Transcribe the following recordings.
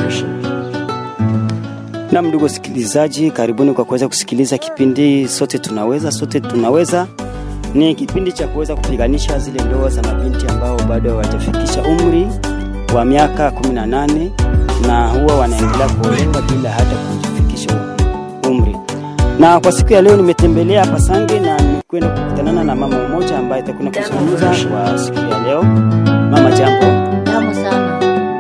Na ndugu wasikilizaji, karibuni kwa kuweza kusikiliza kipindi sote tunaweza, sote tunaweza. Ni kipindi cha kuweza kupiganisha zile ndoa za mabinti ambao bado hawajafikisha umri wa miaka 18 na huwa wanaendelea kuolewa bila hata kufikisha umri. Na kwa siku ya leo nimetembelea hapa Sange na nimekwenda kukutanana na mama mmoja ambaye atakwenda kuzungumza kwa siku ya leo. Mama, jambo. Tamu sana.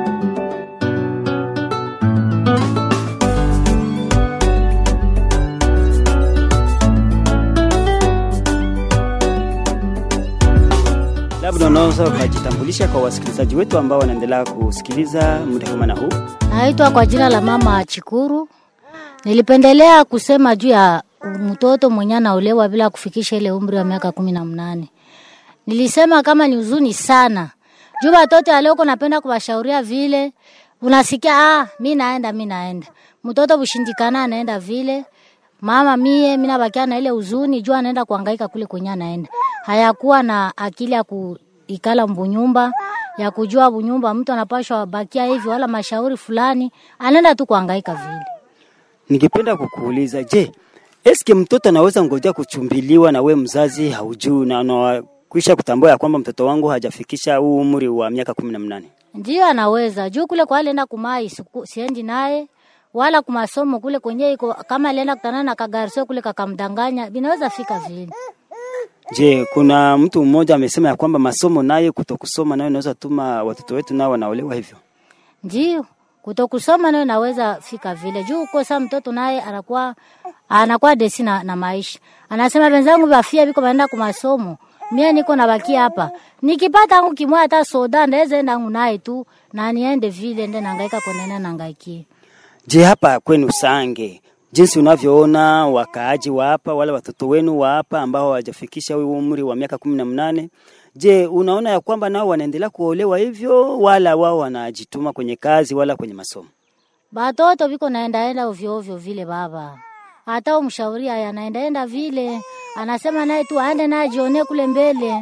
Labda unaweza ukajitambulisha kwa wasikilizaji wetu ambao wanaendelea kusikiliza muda kama na huu. Naitwa kwa jina la mama Chikuru. Nilipendelea kusema juu ya mtoto mwenye anaolewa bila kufikisha ile umri wa miaka kumi na mnane. Nilisema kama ni huzuni sana juu watoto ya leo uko napenda kuwashauria vile, unasikia ah, mi naenda mi naenda, mtoto bushindikana anaenda vile mama mie mi nabakia na ile huzuni juu anaenda kuhangaika kule kwenye anaenda, hayakuwa na akili ya kuikala mbunyumba ya kujua bunyumba mtu anapashwa bakia hivi wala mashauri fulani, anaenda tu kuhangaika vile. Ningependa kukuuliza, je, eske mtoto anaweza ngojea kuchumbiliwa na we mzazi haujui na unakwisha kutambua ya kwamba mtoto wangu hajafikisha huu umri wa miaka kumi na mnane? Ndio anaweza juu kule kwa alienda kumai siku- siendi naye wala kumasomo kule kwenye iko kama alienda kutana na kagarsio kule kakamdanganya, binaweza fika vile. Je, kuna mtu mmoja amesema ya kwamba masomo nayo kutokusoma nayo inaweza tuma watoto wetu nao wanaolewa hivyo? Ndio kutokusoma nayo naweza fika vile juu kosa mtoto naye anakuwa anakuwa desi na, na maisha. Anasema wenzangu bafia biko baenda kwa masomo. Mie niko nabakia hapa. Nikipata angu kimwa hata soda ndaweza enda angu naye tu na niende vile ende nangaika kwenene nangaikie. Je, hapa kwenu Sange, jinsi unavyoona wakaaji wa hapa wala watoto wenu wa hapa ambao hawajafikisha huu umri wa miaka kumi na mnane, je, unaona ya kwamba nao wanaendelea kuolewa hivyo wala wao wanajituma kwenye kazi wala kwenye masomo? Batoto biko naendaenda ovyo ovyo vile baba. Hata umshauri haya anaendaenda vile. Anasema naye tu aende naye ajione kule mbele.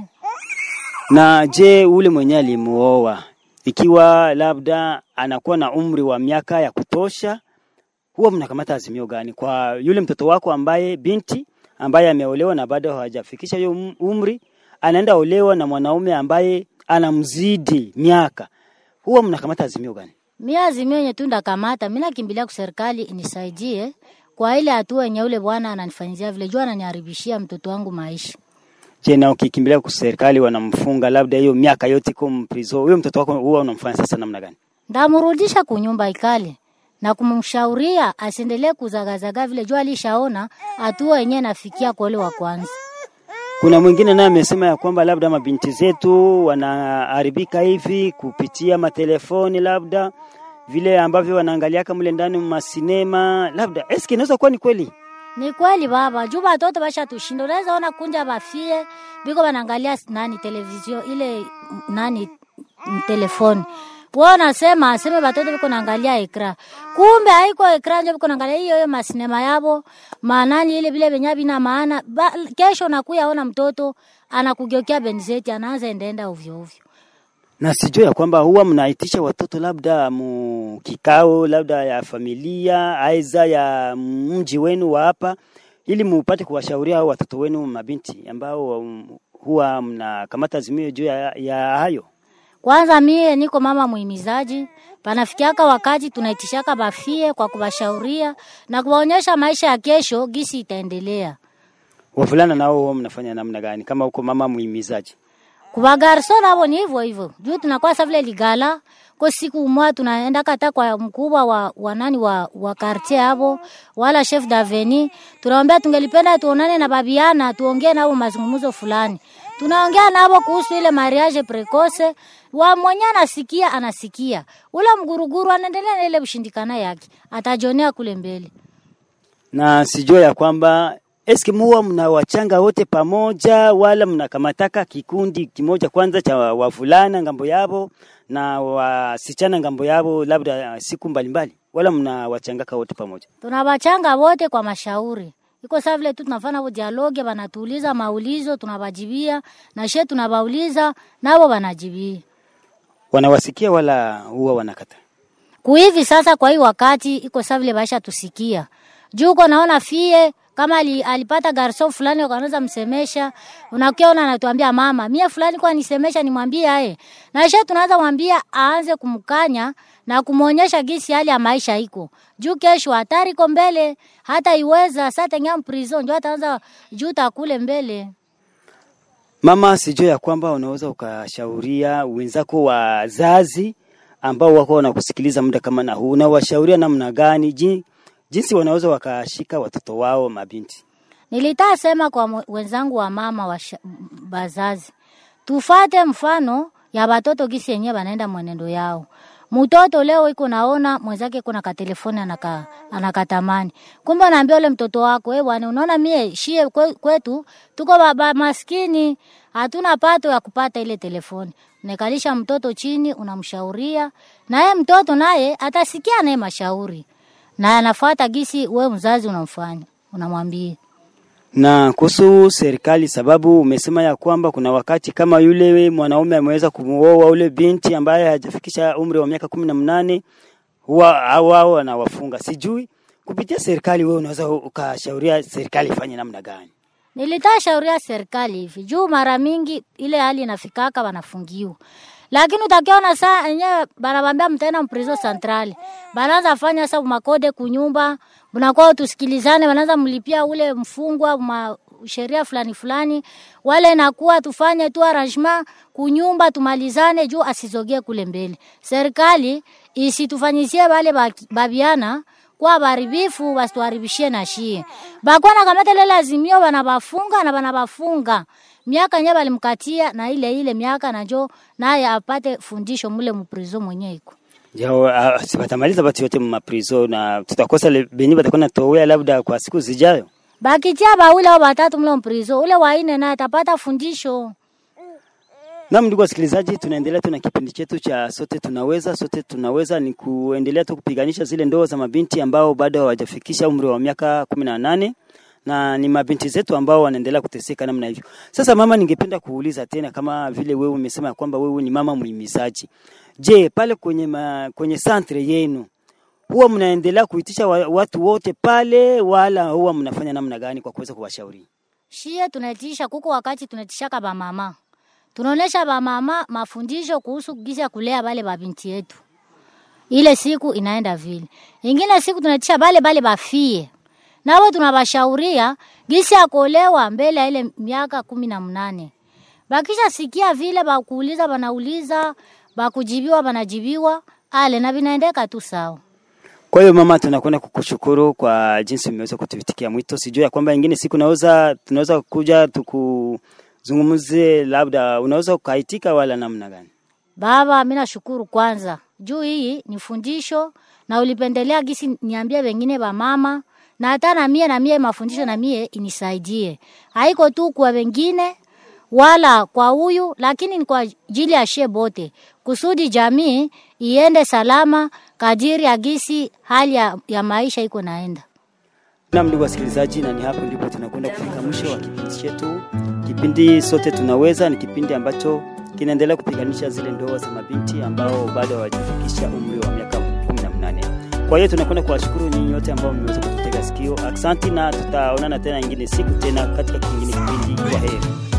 Na je, ule mwenye alimuoa ikiwa labda anakuwa na umri wa miaka ya kutosha, huwa mnakamata azimio gani kwa yule mtoto wako ambaye binti ambaye ameolewa na bado hajafikisha hiyo um- umri, anaenda olewa na mwanaume ambaye anamzidi miaka, huwa mnakamata azimio gani? Mimi azimio yenye tu ndakamata, mimi nakimbilia kwa serikali inisaidie kwa ile hatua yenye ule bwana ananifanyizia vile jua ananiharibishia mtoto wangu maisha. Je, na ukikimbilia kwa serikali wanamfunga labda hiyo miaka yote iko mprizo, huyo mtoto wako huwa unamfanya sasa namna gani? Ndamrudisha kunyumba ikale na kumshauria asiendelee kuzagazaga vile jua alishaona hatua yenyewe nafikia kwa ule wa kwanza. Kuna mwingine naye amesema ya kwamba labda mabinti zetu wanaharibika hivi kupitia matelefoni, labda vile ambavyo wanaangaliaka mle ndani masinema, labda eske inaweza kuwa ni kweli? Ni kweli baba, juu batoto basha tushinda. Unaweza ona kunja bafie biko banaangalia s- nani televizio ile m- nani m- telefoni. Wao nasema aseme batoto biko naangalia ekra. Kumbe haiko ekra ndio biko naangalia hiyo hiyo masinema yabo. Maanani ile vile benya bina maana. Ba, kesho nakuya ona mtoto anakugeukia benzeti anaanza endaenda ovyo ovyo. Na sijui ya kwamba huwa mnaitisha watoto labda mu kikao labda ya familia aiza ya mji wenu wa hapa, ili mupate kuwashauria hao watoto wenu mabinti ambao um, huwa mnakamata azimio juu ya, ya hayo. Kwanza mie niko mama muhimizaji, panafikiaka wakati tunaitishaka bafie kwa kubashauria na kuwaonyesha maisha ya kesho gisi itaendelea. Wavulana nao huwa mnafanya namna gani kama huko mama muhimizaji? Kubagarso nabo ni hivyo hivyo. Juu tunakuwa sa vile ligala kwa siku mwa tunaenda kata kwa mkubwa wa, wa nani wa, wa quartier hapo wala chef daveni, tunaombea tungelipenda tuonane na babiana tuongee nao mazungumzo fulani. Tunaongea nabo kuhusu ile mariage precoce, wa mwenye anasikia anasikia, ule mguruguru anaendelea na ile ushindikana yake, atajionea kule mbele. na sijua ya kwamba eske muwa mnawachanga wote pamoja wala mnakamataka kikundi kimoja kwanza cha wavulana ngambo yabo na wasichana ngambo yabo, labda siku mbalimbali, wala mnawachangaka wote pamoja? tunabachanga wote kwa mashauri iko saa vile tu tunafanya vo dialoge, banatuuliza maulizo tunabajibia, na she tunabauliza nabo banajibia. Wanawasikia wala huwa wanakata? kuhivi sasa kwa hii wakati iko sawa vile baisha tusikia juu uko naona fie kama ali, alipata garson fulani ukanaweza msemesha unakiona anatuambia mama mie fulani kwa nisemesha nimwambie aye naisha tunaanza mwambia aanze kumkanya na kumwonyesha gisi hali ya maisha iko juu kesho hatari iko mbele hata iweza sa tengea mprison ndio ataanza juu takule mbele Mama, sijui ya kwamba unaweza ukashauria wenzako wazazi ambao wako wanakusikiliza muda kama na huu, unawashauria namna gani ji- jinsi wanaweza wakashika watoto wao mabinti? Nilitaa sema kwa mwe- wenzangu wa mama wa sha- bazazi, tufate mfano ya batoto gisi yenyewe banaenda mwenendo yao. Mtoto leo iko naona mwenzake kuna katelefoni anaka, anakatamani. Kumbe anaambia ule mtoto wako, eh bwana, unaona mie shie kwe- kwetu tuko baba maskini, hatuna pato ya kupata ile telefoni. Nekalisha mtoto chini, unamshauria naye mtoto naye atasikia naye mashauri na anafuata gisi we mzazi unamfanya unamwambia Na kuhusu serikali, sababu umesema ya kwamba kuna wakati kama yule mwanaume ameweza kumuoa ule binti ambaye hajafikisha umri wa miaka kumi na mnane huwa au wao wanawafunga. Sijui kupitia serikali, wewe unaweza ukashauria serikali ifanye namna gani? Nilitaa shauria serikali hivi juu mara mingi ile hali inafikaka wanafungiwa, lakini utakiona saa enyewe banabambia mtaenda mprizo centrali, banaanza fanya sa makode kunyumba, mnakuwa tusikilizane, banaanza mlipia ule mfungwa ma sheria fulani fulani, wale nakuwa tufanye tu arrangement kunyumba tumalizane, juu asizogee kule mbele. Serikali isitufanyisie wale baki- babiana kwa baribifu basituharibishie na shie bakuwa na kamata ile lazimio banabafunga na banabafunga miaka nye balimkatia na ile ile miaka najo naye apate fundisho mule muprizo mwenye iko Jao, uh, si batamaliza batu yote mu maprizo na tutakosa le- benye batakuwa natowea labda kwa siku zijayo. bakitia baule au batatu mule muprizo ule waine naye atapata fundisho Naam, ndugu wasikilizaji, tunaendelea tu na kipindi chetu cha sote tunaweza. Sote tunaweza ni kuendelea tu kupiganisha zile ndoa za mabinti ambao bado hawajafikisha umri wa miaka kumi na nane na ni mabinti zetu ambao wanaendelea kuteseka namna hivyo. Sasa mama, ningependa kuuliza tena, kama vile wewe umesema ya kwamba wewe ni mama muhimizaji, je, pale kwenye ma, kwenye santre yenu huwa mnaendelea kuitisha wa, watu wote pale, wala huwa mnafanya namna gani kwa kuweza kuwashauri? shie tunaitisha kuko wakati tunaitishaka bamama tunaonesha bamama mafundisho kuhusu gisi ya kulea bale babinti yetu ile siku inaenda vile ingine siku tunaitisha bale bale bafie nabo tunabashauria gisi ya kuolewa mbele ya ile miaka kumi na mnane bakisha sikia vile bakuuliza banauliza bakujibiwa banajibiwa ale na vinaendeka tu sawa Kwa hiyo mama, tunakwenda kukushukuru kwa jinsi umeweza kutuvitikia mwito. Sijui ya kwamba ingine siku naweza tunaweza kuja tukuzungumzie, labda unaweza ukaitika wala namna gani? Baba, mi nashukuru kwanza juu hii ni fundisho na ulipendelea gisi niambie wengine ba mama na hata na mie na mie mafundisho na mie inisaidie. Haiko tu kwa wengine wala kwa huyu, lakini ni kwa ajili ya shie bote, kusudi jamii iende salama kadiri ya gisi hali ya, ya maisha iko naenda. Naam, ndugu wasikilizaji, na ni hapo ndipo tunakwenda kufika mwisho wa kipindi chetu. Kipindi sote tunaweza ni kipindi ambacho kinaendelea kupiganisha zile ndoa za mabinti ambao bado hawajafikisha umri wa miaka 18. Kwa hiyo tunakwenda kuwashukuru nyinyi wote ambao mmeweza kututega sikio. Asante na tutaonana tena ingine siku tena katika kingine kipindi. Kwa heri.